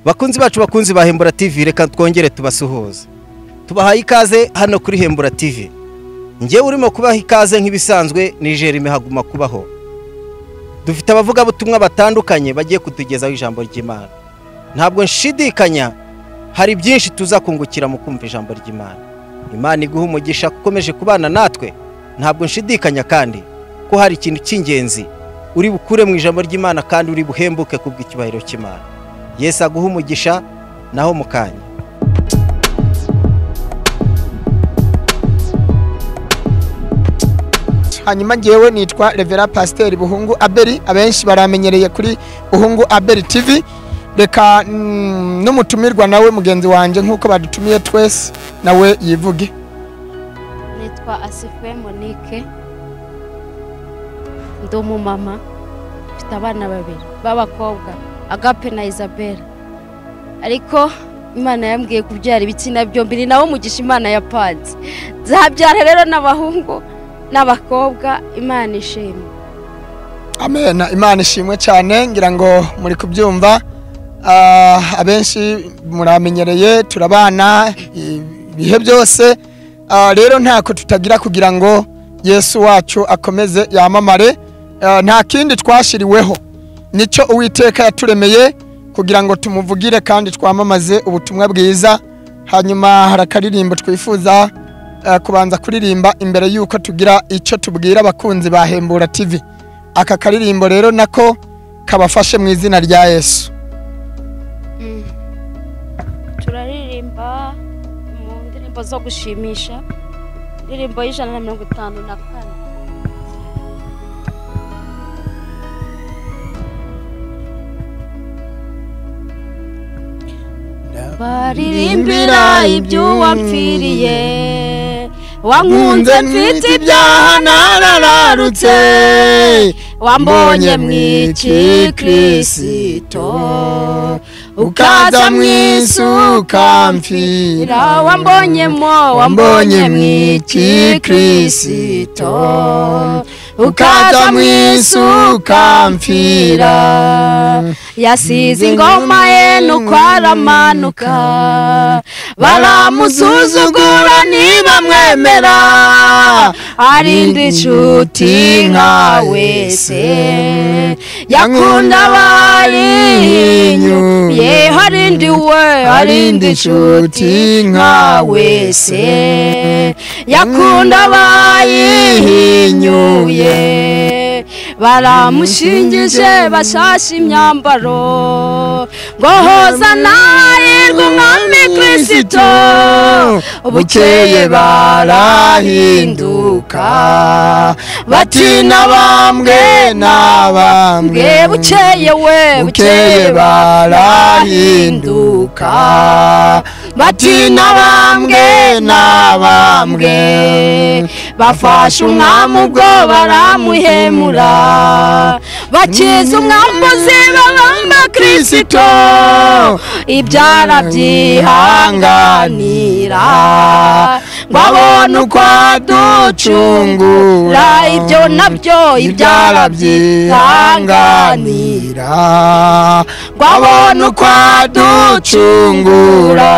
bakunzi bacu bakunzi ba hembura tv reka twongere tubasuhuze tubahaye ikaze hano kuri hembura tv ngewe urimo kubaha ikaze nk'ibisanzwe jerime haguma kubaho dufite abavugabutumwa batandukanye bagiye kutugezaho ijambo ry'imana ntabwo nshidikanya hari byinshi tuza kungukira mu kumva ijambo ry'imana imana iguha umugisha ukomeje kubana natwe ntabwo nshidikanya kandi ko hari ikintu cy'ingenzi uri bukure mu ijambo ry'imana kandi uri buhembuke kubw'icyubahiro cy'imana Yesu aguha umugisha naho mu kanya hanyuma ngewe nitwa revera pasiteri buhungu aberi abenshi baramenyereye kuri buhungu aberi tivi reka mm, n'umutumirwa nawe mugenzi wanjye nk'uko badutumiye twese nawe yivuge nitwa asifuwe monique ndi umumama mfite abana babiri b'abakobwa agape na isabelle ariko imana yambwiye kubyara ibitsina byombi ni nawo mugisha imana ya panze nzabyara rero n'abahungu n'abakobwa imana ishimwe amena imana ishimwe cyane ngira ngo muri kubyumva Ah, abenshi muramenyereye turabana i- ibihe byose Ah, rero ntako tutagira kugira ngo yesu wacu akomeze yamamare Ah, nta kindi twashiriweho nicyo uwiteka yaturemeye kugira ngo tumuvugire kandi twamamaze ubutumwa bwiza hanyuma hari akaririmbo twifuza ah, kubanza kuririmba imbere y'uko tugira icyo tubwira abakunzi ba hembura tv aka karirimbo rero nako kabafashe mu izina rya yesu turaririmba mu ndirimbo zo gushimisha indirimbo y'ijana na mirongo itanu na kane baririmbira iby'uwapfiriye wankunze mfite ibyaha narararutse wambonye mu ikikristo ukaza mu isi ukamfira wambonyemo wambonye mu ikikristo ukaza mu isi ukamfira yasize ingoma ye nuko aramanuka baramusuzugura ntibamwemera arinda inshuti nka wese yakunda abarinyuye harindi we harindi inshuti nka wese yakunda abayihinyuye baramushingije bashashe imyambaro ngo hozanayirwe umwami kirisito bukeye barahinduka bati nabambwe nabambwe bukeye we bukeye barahinduka bati nabambwe nabambwe bafashe umwami ubwo baramuhemura bakiza umwambuzi babamba kirisito ibyara byihanganira ngo abone uko aducungura ibyo nabyo ibyara byihanganira ngo abone uko aducungura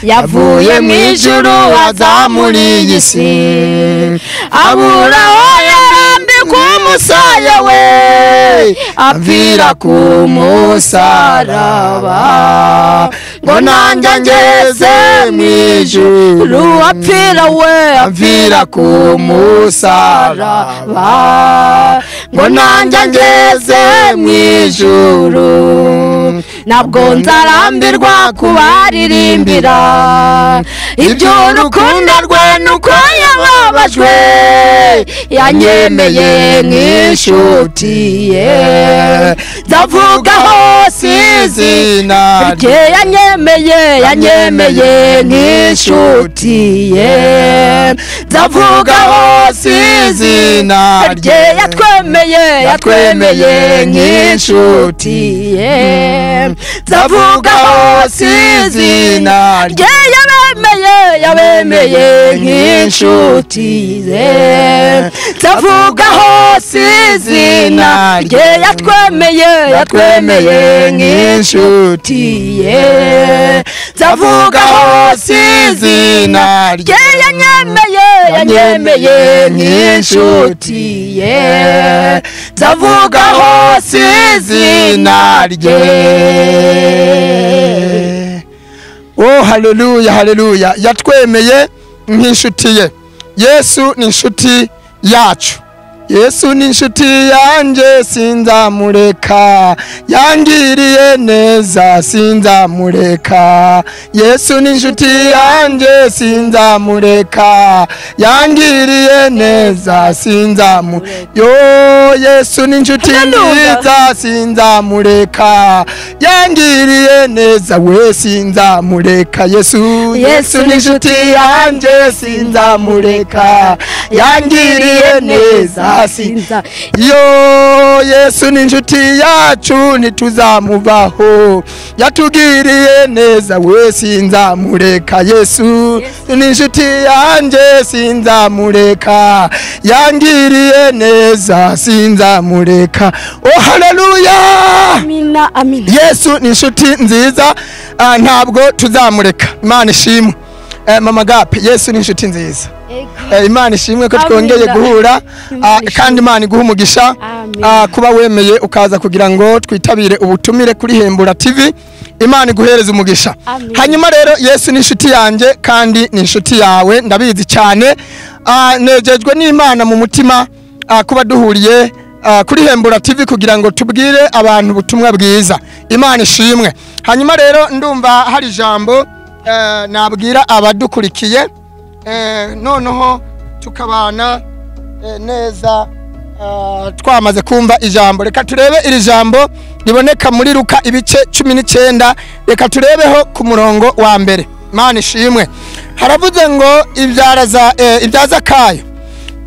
yavuye mu ijuru azamura iyi si abura aho yarambika umusaya we apfira ku musaraba ngo nanjye ngeze mu ijuru apfira we apfira ku musaraba ngo nanjye ngeze mu ijuru ntabwo nzarambirwa kubaririmbira iby'urukundo rwe nuko yababajwe yanyemeye nk'inshuti ye ndavuga hose izina rye yanyemeye yanyemeye nk'inshuti ye ndavuga hose izina rye yatwemeye yatwemeye nk'inshuti ye ndavuga hose izina rye yabemeye yabemeye nk'inshuti ze tutavugaho si izina rye yatwemeye yatwemeye nk'inshuti ye tutavugaho si izina rye yanyemeye yanyemeye nk'inshuti ye tutavugaho si izina rye oh haleluya haleluya yatwemeye nk'inshuti ye yesu ni inshuti yacu yesu ni inshuti yanjye sinzamureka yangiriye neza sinzamureka yesu ni inshuti yanjye sinzamureka yangiriye neza sinzamureka yo yesu ni inshuti Hallelujah. nziza sinzamureka yangiriye neza we sinzamureka yesu yesu ni inshuti yanjye sinzamureka yangiriye neza sinza yo yesu ni inshuti yacu ntituzamuvaho yatugiriye neza we sinzamureka yesu ni inshuti yanjye sinzamureka yangiriye neza sinzamureka oh haleluya amina amina yesu ni inshuti nziza ah, ntabwo tuzamureka imana ishimwe Eh, mama gape yesu ni inshuti nziza Ego. Eh, imana ishimwe ko Amina. twongeye guhura Imana ah, ishimwe. kandi imana iguha umugisha Amen. ah, kuba wemeye ukaza kugira ngo twitabire ubutumire kuri hembura tv imana iguhereze umugisha Amen. hanyuma rero yesu ni inshuti yanjye kandi ni inshuti yawe ndabizi cyane Ah, nejejwe n'imana mu mutima ah, kuba duhuriye ah, kuri hembura tv kugira ngo tubwire abantu ubutumwa bwiza imana ishimwe hanyuma rero ndumva hari ijambo eh, nabwira abadukurikiye Eh, noneho tukabana eh, neza ah, twamaze kumva ijambo reka turebe iri jambo riboneka muri ruka ibice cumi n'icyenda reka turebeho ku murongo wa mbere mana ishimwe haravuze ngo ibyara za- eh, ibyaza kayo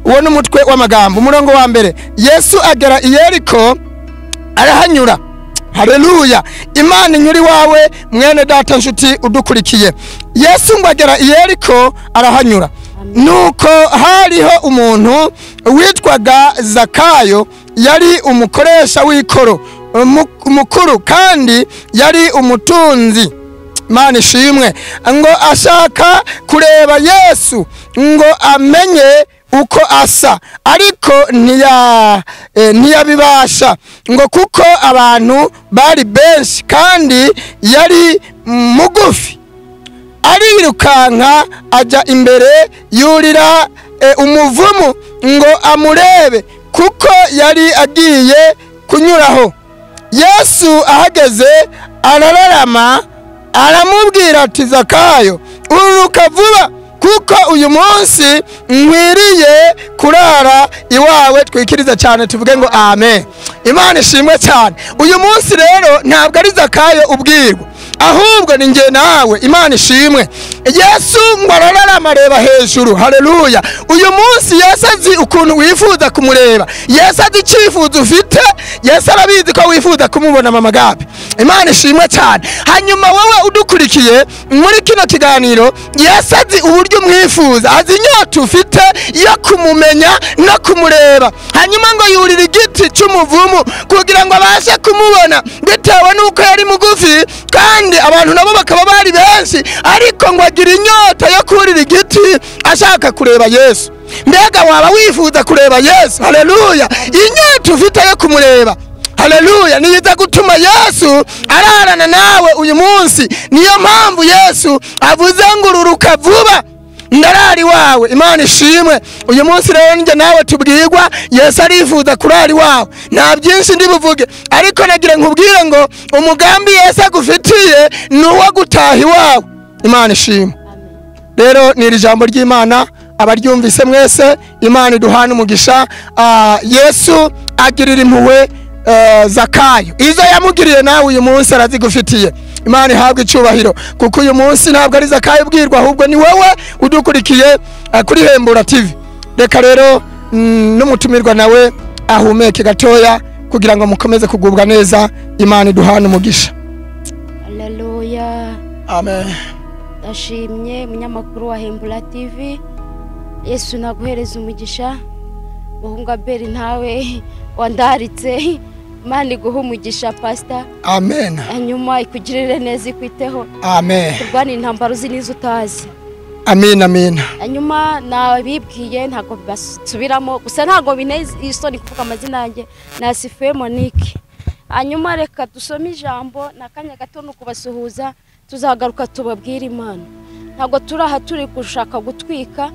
uwo ni umutwe w'amagambo umurongo wa mbere yesu agera i yeriko arahanyura haleluya imana inyura iwawe mwene data nshuti udukurikiye yesu ngo agera i yeriko arahanyura nuko hariho umuntu witwaga zakayo yari umukoresha w'ikoro umu- mukuru kandi yari umutunzi mana ishimwe ngo ashaka kureba yesu ngo amenye uko asa ariko ntiya- eh, ntiyabibasha ngo kuko abantu bari benshi kandi yari mugufi arirukanka ajya imbere yurira eh, umuvumu ngo amurebe kuko yari agiye kunyuraho yesu ahageze arararama aramubwira ati zakayo ururuka vuba kuko uyu munsi nkwiriye kurara iwawe twikiriza cyane tuvuge ngo amen imana ishimwe cyane uyu munsi rero ntabwo ari zakayo ubwirwa ahubwo ni njye nawe imana ishimwe yesu ngo arararama reba hejuru haleluya uyu munsi yesu azi ukuntu wifuza kumureba yesu azi icyifuzo ufite yesu arabizi ko wifuza kumubona mama gabi imana ishimwe cyane hanyuma wowe udukurikiye muri kino kiganiro yesu azi uburyo umwifuza azi inyota ufite yo kumumenya no kumureba hanyuma ngo yurira igiti cy'umuvumu kugira ngo abashe kumubona bitewe n'uko yari mugufi kandi abantu nabo bakaba bari benshi ariko ngo agira inyota yo kurira igiti ashaka kureba yesu mbega waba wifuza kureba yesu haleluya inyota ufite yo kumureba haleluya niyiza gutuma yesu ararana nawe uyu munsi niyo mpamvu yesu avuze ngo ururuka vuba ndarara iwawe imana ishimwe uyu munsi rero njye nawe tubwirwa yesu arifuza kurara iwawe nta byinshi ndi buvuge ariko nagira nkubwire ngo umugambi yesu agufitiye ni uwo gutaha iwawe imana ishimwe rero ni iri jambo ry'imana abaryumvise mwese imana iduhana umugisha Ah, yesu agirira impuhwe eh, zakayo izo yamugiriye nawe uyu munsi arazigufitiye imana ihabwe icyubahiro kuko uyu munsi ntabwo ari zakayo ubwirwa ahubwo ni wowe udukurikiye eh, kuri hembura tv reka rero mm, n'umutumirwa nawe ahumeke gatoya kugira ngo mukomeze kugubwa neza imana iduhane umugisha haleluya amen ndashimye munyamakuru wa hembura tv yesu naguhereza umugisha uhunga abeli ntawe wandaritse imana iguha umugisha pasita amen hanyuma ikugirire neza ikwiteho amen kurwana intambara uzi n'izo utazi amin amin hanyuma nabibwiye ntabwo basubiramo gusa ntabwo binteye isoni kuvuga amazina yanjye na sifuye monique hanyuma reka dusome ijambo ni akanya gato ni ukubasuhuza tuzagaruka tubabwire imana ntabwo turi aha turi gushaka gutwika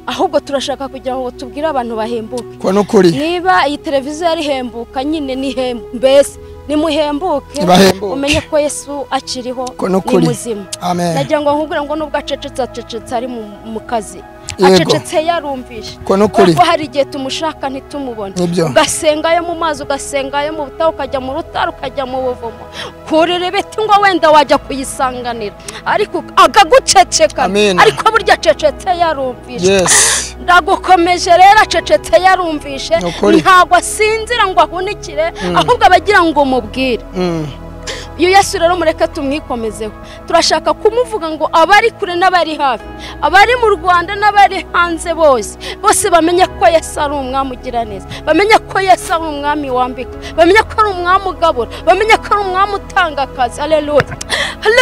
ahubwo turashaka kugira ngo tubwire abantu bahembuke ko n'ukuri niba iyi televiziyo yari ihembuka nyine ni hem- mbese nimuhembuke Nibahembuke. umenye ko yesu akiriho Ko ni ni ukuri. muzima amen nagira ngo nkubwire ngo nubwo acecetse acecetse ari mu- mu kazi Yego. acecetse yarumvishe ko n'ukuri kuko hari igihe tumushaka ntitumubone nibyo ugasengayo mu mazi ugasengayo mu butaka ukajya mu rutare ukajya mu buvumo kurira ibiti ngo wenda wajya kuyisanganira ariko akaguceceka Amen. ariko burya acecetse yarumvishe yes ndagukomeje rero acecetse yarumvishe Ni ukuri. ntabwo asinzira ngo ahunikire Mm. ahubwo abagira ngo umubwire Mm. iyo yesu rero mureke tumwikomezeho turashaka kumuvuga ngo abari kure n'abari hafi abari mu rwanda n'abari hanze bose bose bamenye ko yesu ari umwami ugira neza bamenye ko yesu ari umwami wambika bamenye ko ari umwami ugabura bamenye ko ari umwami utanga akazi aleluya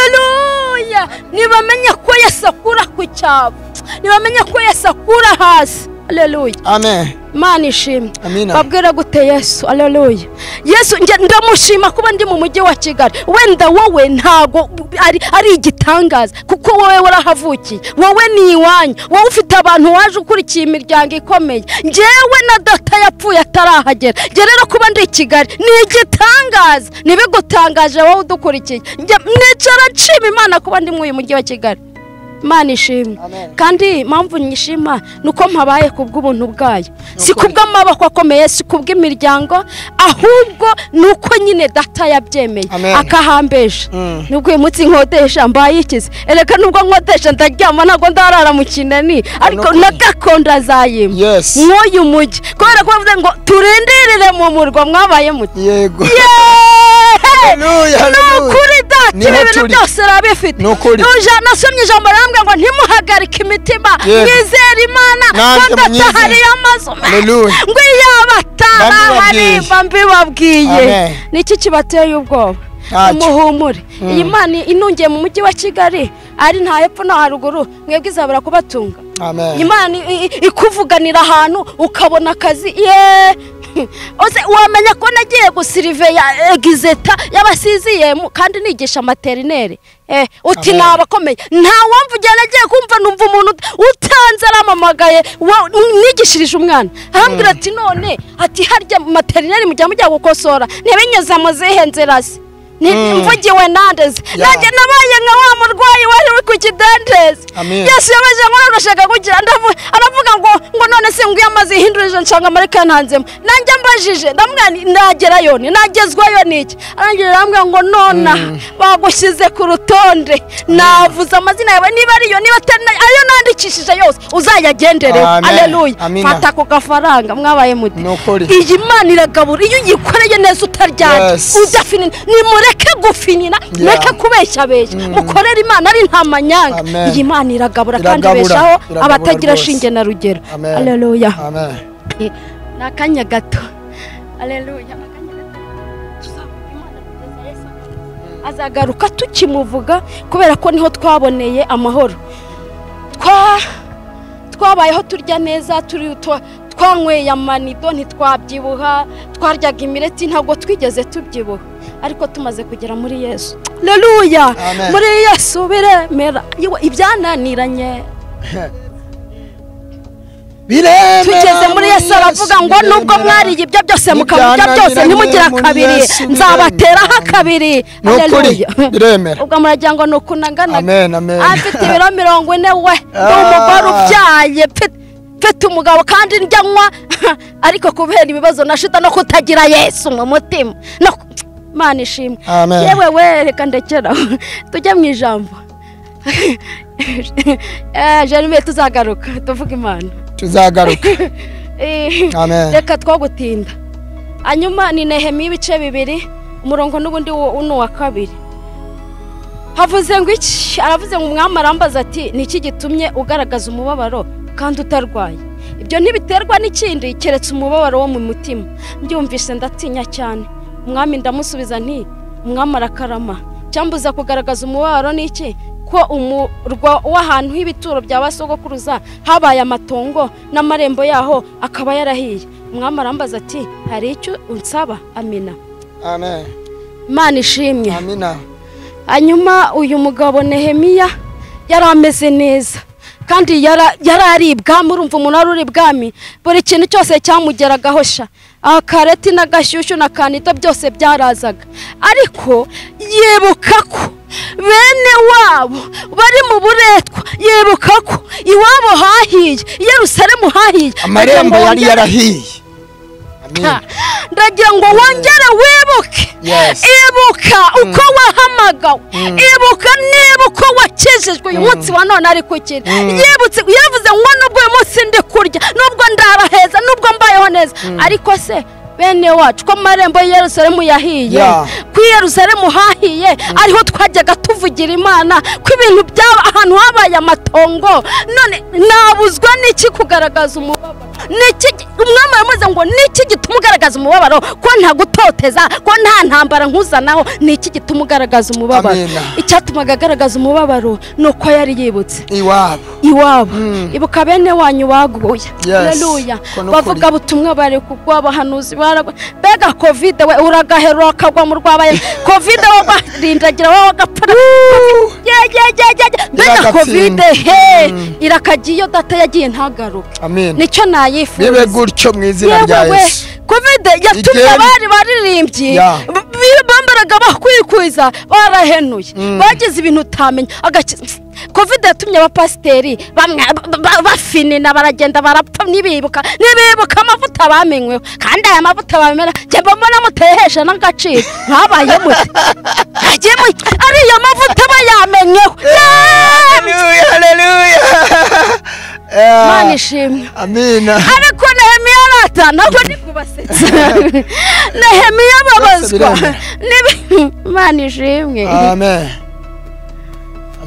aleluya ntibamenye ko yesu akura ku cyabo ntibamenye ko yesu akura hasi aleluya amen imana ishimwe amina babwira gute yesu aleluya yesu njye ndamushima kuba ndi mu mujyi wa kigali wenda wowe ntago ari, ari igitangaza kuko wowe warahavukiye wowe ni iwanyu wowe ufite abantu waje ukurikiye imiryango ikomeye njyewe na data yapfuye atarahagera njye rero kuba ndi i kigali ni igitangaza ntibigutangaje wowe udukurikiye njye nicara nshima imana kuba ndi mu uyu mujyi wa kigali imana ishimwe amen kandi impamvu nyishima ni uko mpabaye ku bw'ubuntu bwayo si ukuri. ku bw'amaboko akomeye si ku bw'imiryango ahubwo ni uko nyine data yabyemeye Amen. akahambeje Mm. nubwo uyu munsi nkodesha mbaye ikize ereka nubwo nkodesha ndaryama ntabwo ndarara mu kinani ariko ukuri. na gakondo azayima yes nk'uyu mujyi kubera ko bavuze ngo turindirire mu murwa mwabaye muti yego yeee haleluya haleluya ukuri dati Niho ibi bintu turi. byose urabifite Ni ukuri. Uja- nasomye ijambo rambwira ngo ntimuhagarike imitima Yego. mwizere imana Nanjye ko munyizere. hariyo amazu Haleluya. ngo iyo Bambibabwiye. abataraharimba mbibabwiye Amen. ni iki kibateye ubwoba Ntacyo. umuhumure iyi mana inungiye mu mujyi wa kigali ari nta hepfo no haruguru mwebwe izabura kubatunga amen imana i- i- ikuvuganira ahantu ukabona akazi ye Ose wamenya ko nagiye gusiriveya egizeta y'abasiziyemu kandi nigisha materineri eh, uti Amen. ni abakomeye nta wumva igihe nagiye kumva numva umuntu ut- utanze arampamagaye wa- nigishirije umwana arambwira ati none ati harya materineri mujya mujya gukosora ntibinyuze mu zihe nzira se Ni- Mm. mvugiwe nandeze Ya. nanjye nabaye nka wa murwayi wari uri ku kidendezi Amen. yesu yabaje ngo arashaka kugira ndavu- aravuga ngo ngo none se nguye amazi hindurije nshanga amareka yananzemo nanjye ambajije ndamubwira nti nagerayo ni nagezwayo niki arangije arambwira ngo nonaha bagushyize ku rutonde navuze amazina yawe niba ariyo niba atari nayo ayo nandikishije yose uzayagendereho Amen. aleluya Amina. fata ako gafaranga mwabaye muti ni ukuri iyi mana iragabura iyo uyikoreye neza utaryana Yes. udafinina nimureke gufinina mureke kubeshya besha mukorere imana ari nta manyanga Amen. iyi mana iragabura kandi Iragabura. ibeshaho Iragabura abatagira rwose. shinge na rugero Amen. aleluya amen ni akanya gato aleluya ni akanya gato tuzavuga imana kugeza yesu akaza. azagaruka tukimuvuga kubera ko niho twaboneye amahoro twa twabayeho turya neza turi twa- twanyweye amanido ntitwabyibuha twaryaga imireti ntabwo twigeze tubyibuha ariko tumaze kugera muri yesu aleluya Amen. muri yesu biremera Yewe, ibyananiranye biremera tugeze muri yesu aravuga ngo nubwo mwariye ibyo byose mukabirya byose ntimugire Nibyananiranye muri kabiri Yesu biremera. nzabateraho akabiri ni ukuri biremera ubwo muragira ngo ni ukunangana amen amen afite ibiro mirongo ine we Ah. ndi umugore ubyaye mfite- mfite umugabo kandi ndya nywa ariko kubera ibibazo na shida no kutagira yesu mu mutima no ku- mana ishimwe amen yewe we reka ndekera tujye mu ijambo Eh, Jeremie tuzagaruka tuvuge imana tuzagaruka Eh, amen reka twagutinda hanyuma ni nehemiya ibice bibiri umurongo n'ubundi wo- ni uwa kabiri havuze ngo iki aravuze ngo umwami arambaza ati ni iki gitumye ugaragaza umubabaro kandi utarwaye ibyo ntibiterwa n'ikindi keretse umubabaro wo mu mutima mbyumvise ndatinya cyane umwami ndamusubiza nti umwami arakarama cyambuza kugaragaza umubabaro n'iki ko umurwa w'ahantu h'ibituro bya basogokuruza habaye amatongo n'amarembo yaho akaba yarahiye umwami arambaza ati hari icyo unsaba amina amen imana ishimye amina hanyuma uyu mugabo nehemiya yari ameze neza kandi yara- yari ari ibwami urumva umuntu wari uri ibwami buri kintu cyose cyamugeragaho sha akareti n'agashyushyu na kanita byose byarazaga ariko yibuka ko bene wabo bari mu buretwa yibuka ko iwabo hahiye i yerusalemu hahiye amarembo Ndagira ngo yari wongere- yarahiye amina ndagira ngo wongere wibuke Yes. ibuka uko wahamagawe ibuka niba uko wakijijwe uyu munsi wa none ari kukira yibutse yavuze ngo nubwo uyu munsi ndi kurya nubwo ndara heza nubwo mbayeho neza ariko se bene wacu ko amarembo y'i Yerusalemu yahiye Yeah. ku i Yerusalemu hahiye ariho twajyaga tuvugira imana ko ibintu byaba ahantu habaye amatongo none nabuzwa n'iki kugaragaza umubabaro Niki gi- umwami aramuze ngo niki gituma ugaragaza umubabaro ko ntagutoteza ko nta ntambara nkuzanaho niki gituma ugaragaza umubabaro Amina. icyatumaga agaragaza umubabaro ni uko yari yibutse iwabo iwabo Mm. ibuka bene wanyu baguye Yes. Haleluya. Ko nukuri. bavuga butumwa bari kugwa abahanuzi baragwa mbega kovide we uragahera ukagwa mu rwabaye kovide wo barindagira wowe agapfa mbega Iragatsindwa. kovide he irakagiye iyo data yagiye ntagaruke amina nicyo bibe nayifuriza gutyo mu izina rya Yewe we, yesu kovide yatumye Igenda. abari baririmbyi Ya. b- b- bambaraga bakwirakwiza barahenuye bagize ibintu utamenya agaki- kovide yatumye abapasiteri bamwe ba- ba- bafinina baragenda barapfa ntibibuka ntibibuka amavuta bamenyweho kandi aya mavuta bamena njye mba mbona mutehesha n'agaciro mwabaye mute Ajye mu- ariya mavuta bayamenyeho Eh, mwana ishimwe amina ariko nehemiya arata ntabwo ndi kubasetsa nehemiya ababazwa biremera. Nibi- imana ishimwe amen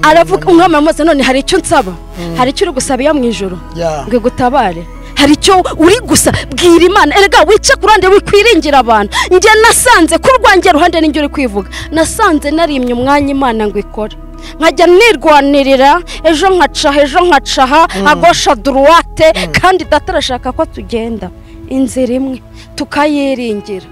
aravuga umwami aramubaza none hari icyo nsaba hari icyo uri gusaba iyo mu ijoro ya ngo igutabare hari icyo uri gusa bwira imana erega wice ku ruhande wikwiringira abantu njye nasanze ko urwanjye ruhande n'injye uri kwivuga nasanze narimye umwanya imana ngo ikore nkajya nirwanirira ejo nkacaha ejo nkacaha agosha duruwate kandi data arashaka ko tugenda inzira imwe tukayiringira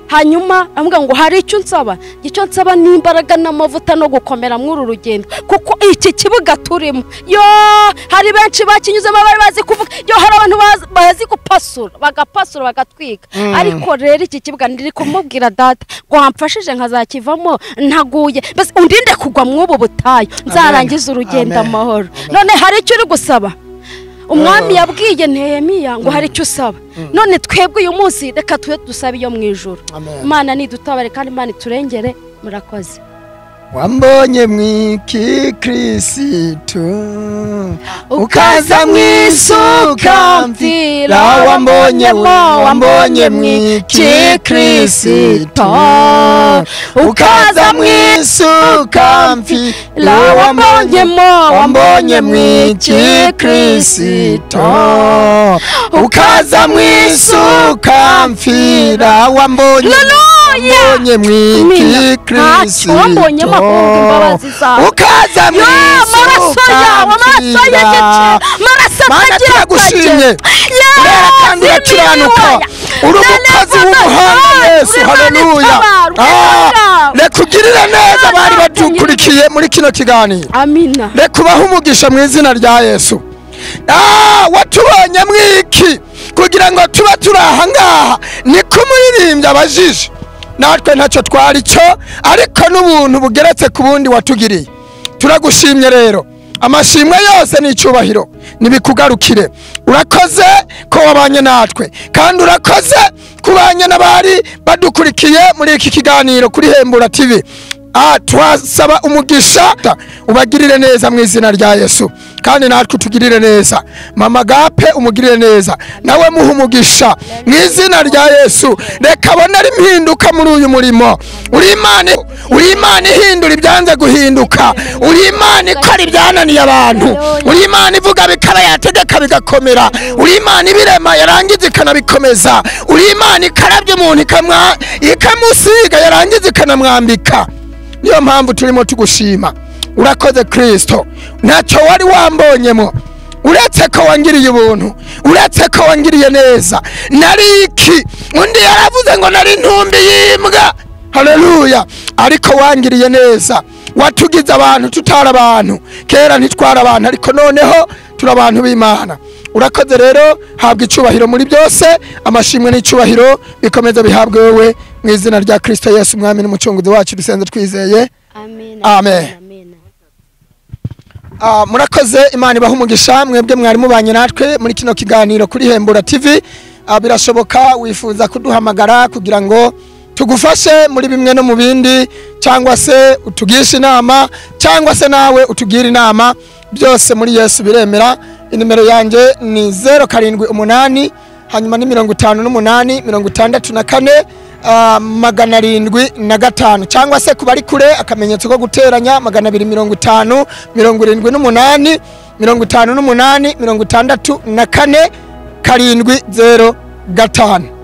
hanyuma avuga ngo hari icyo nsaba icyo nsaba ni imbaraga n'amavuta no gukomera muri uru rugendo kuko iki kibuga turimo yo hari benshi bakinyuzemo bari bazi kuvuga yo hari abantu bazi- bazi gupasura bagapasura bagatwika ariko rero iki kibuga ndiri kumubwira data ngo wamfashije nkazakivamo ntaguye mbese undinde kugwa muri ubu butayu nzarangize urugendo Amen. amahoro Amen. none hari icyo uri gusaba umwami Ah. yabwiye nehemiya ngo hari icyo usaba none twebwe uyu munsi reka tube dusabe iyo mu ijoro amen imana nidutabare kandi imana iturengere murakoze wambonye mw'ikikirisitu ukaza mw'isuka mfira wambonyemo wambonye mw'ikikirisitu ukaza mw'isuka mfira wambonyemo wambonye mw'ikikirisitu ukaza mw'isuka mfira wambonye wambonye mw'ikikirisitu Wambonye makungu imbabazi zawe. ukaza Yo, mw'isuka amaraso yawe amaraso mfira y'igiciro amaraso Mana atagira turagushimye Yesu, urera kandi urakiranuka wibaya. uri umukozi Nalevuga w'umuhanga kandi yesu uri Imana haleluya itabarwa. Ah, Imana. reka ugirire neza abari badukurikiye muri kino kiganiro amina reka ubahe umugisha mu izina rya yesu Ah, watubonye mwiki kugira ngo tube turi aha ngaha niko umuririmbyi abajije natwe ntacyo twari cyo ariko n'ubuntu bugeretse ku bundi watugiriye turagushimye rero amashimwe yose ni icyubahiro ntibikugarukire urakoze ko wabanye natwe kandi urakoze kubanye n'abari badukurikiye muri iki kiganiro kuri hembura tv Ah, twasaba umugisha ubagirire neza mu izina rya Yesu kandi natwe tugirire neza mama agape umugirire neza nawe muha umugisha mu izina rya Yesu reka abone ari impinduka muri uyu murimo uri imana uri imana ihindura ibyanze guhinduka uri imana ikora ibyananiye abantu uri imana ivuga bikaba yategeka bigakomera uri imana ibirema yarangiza ikanabikomeza uri imana ikarabya umuntu ikamwa- ikamusiga yarangiza ikanamwambika niyo mpamvu turimo tugushima urakoze kirisito ntacyo wari wambonyemo uretse ko wangiriye ubuntu uretse ko wangiriye neza nari iki undi yaravuze ngo nari intumbi y'imbwa hareruya ariko wangiriye neza watugize abantu tutari abantu kera ntitwari abantu ariko noneho turi abantu b'imana urakoze rero habwa icyubahiro muri byose amashimwe n'icyubahiro bikomeza bihabwe wowe mu izina rya kirisito yesu umwami n'umucunguzi wacu dusenze twizeye amen Amen. amen Ah, murakoze imana ibaha umugisha mwebwe mwari mubanye natwe muri kino kiganiro kuri hembura tv Ah, birashoboka wifuza kuduhamagara kugira ngo tugufashe muri bimwe no mu bindi cyangwa se utugishe inama cyangwa se nawe utugire inama byose muri yesu biremera inimero yanjye ni zeru karindwi umunani hanyuma ni mirongo itanu n'umunani mirongo itandatu na kane ah, magana arindwi na gatanu cyangwa se ku bari kure akamenyetso ko guteranya magana abiri mirongo itanu mirongo irindwi n'umunani mirongo itanu n'umunani mirongo itandatu na kane karindwi zeru gatanu